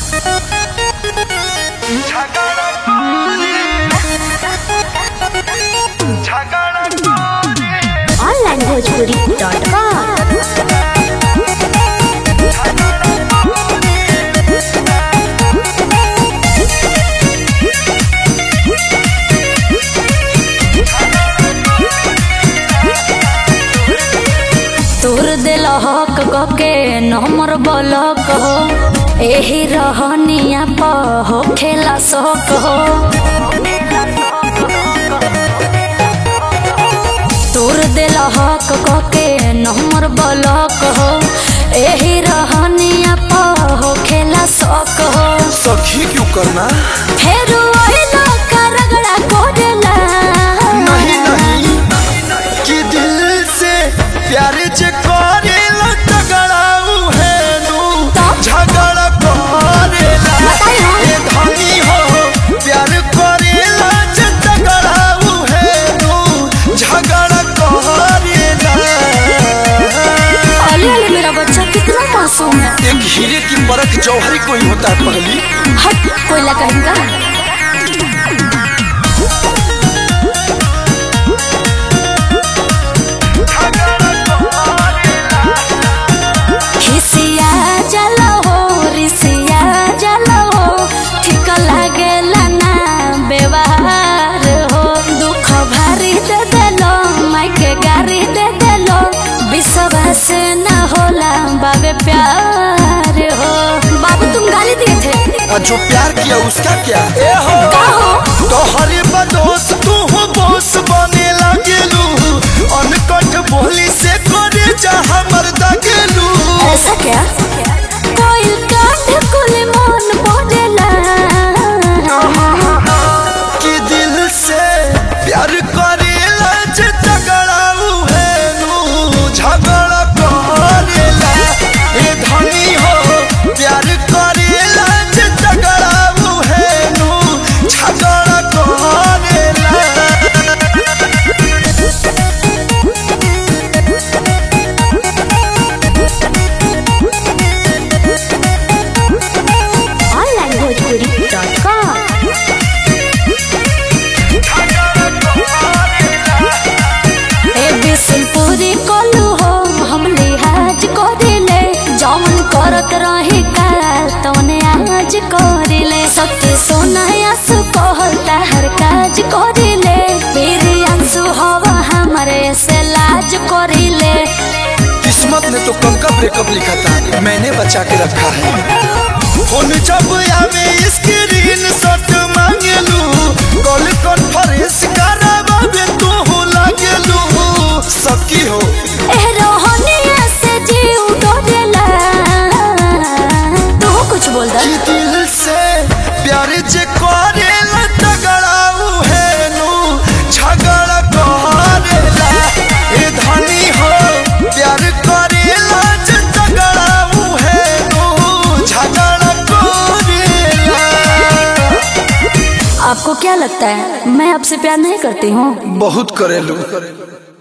Online Bhojpuri dot com तोर दिल हक के नमर बलक हो एही रहनिया प हो खेला शौक हो तोर दिल हक के नमर बलक हो एही रहनिया प हो खेला शौक हो सखी क्यों करना फेरू ओइलो का रगड़ा कोडला नहीं नहीं कि दिल से प्यार जे करेला तगड़ाऊ है नू झगड़ा करेला बताइयो। ए धनी हो प्यार करेला जे तगड़ाऊ है नू झगड़ा करेला अली अली मेरा बच्चा कितना मासूम है एक हीरे की परख जौहरी कोई होता है पगली हट कोयला कहेंगा खिसिया जलो हो रिसिया जलो हो ठीक लागेला ना व्यवहार हो दुख भारी दे देलो माइके गारी दे देलो विश्वास न होला बाबे प्यार हो बाबू तुम गाली दिए थे और जो प्यार किया उसका क्या ए हो का हो तोहरे बदोस तू हो बोस बने लागेलू अनकट बोली से करे जा हमर दगेलू ऐसा क्या कोई कांध कुल मन बोलेला कि दिल से प्यार करेला जे तगड़ाऊ है नू झगड़ा करेला ए धनी हो प्यार करेला जे तगड़ाऊ है नू झगड़ा करेला ऑनलाइन भोजपुरी डॉट कॉम ए बिसलपुरी कोलू हो हम लिहाज करिले जौन करत रही काल तौने आज करिले सत्य सोना आंसू कहता हर काज करिले मेरे आंसू हवा हमारे से लाज करिले किस्मत ने तो कब का ब्रेकअप लिखा था मैंने बचा के रखा है फोन जब आवे स्क्रीन शॉट मांगेलू कॉल कॉन्फ्रेंस करावे तू हो लागेलू सकी हो ए रोहनिया से जीव डोरेला तू कुछ बोल दे कि दिल से प्यार जे करेला तगड़ाऊ है नू झगड़ा करेला ए धनी हो प्यार करेला जे तगड़ाऊ है नू झगड़ा करेला आपको क्या लगता है मैं आपसे प्यार नहीं करती हूँ बहुत करेलू